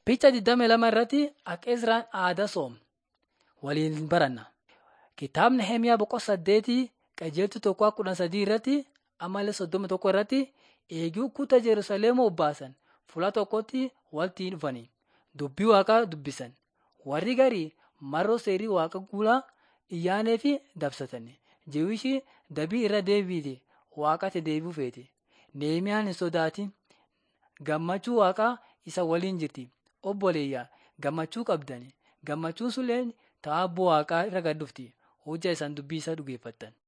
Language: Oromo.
Picha 22 irratti akka Izraan aadaa soom waliin baranna. Kitaabni Nehemiyaa boqonnaa saddeetii qajeeltuu tokko kudha sadii irratti ammallee soddoma tokko irratti eeguu kutaa Jerusalem obbaasan fuula tokkotti walitti dhufanii dubbii waaqaa dubbisan. Warri garii marroo seerii waaqa guulaa iyyaanee fi dabsatan. Jewishi dabii irra deebiite waaqatti deebi'uu feete. Nehemiyaan hin sodaatin gammachuu waaqaa isa waliin jirti. Obboleeyyaa gammachuu qabdan. Gammachuun sulleen ta'aa waaqaa irra gad dhufti. Hojja isaan dubbii isaa dhugeeffattan.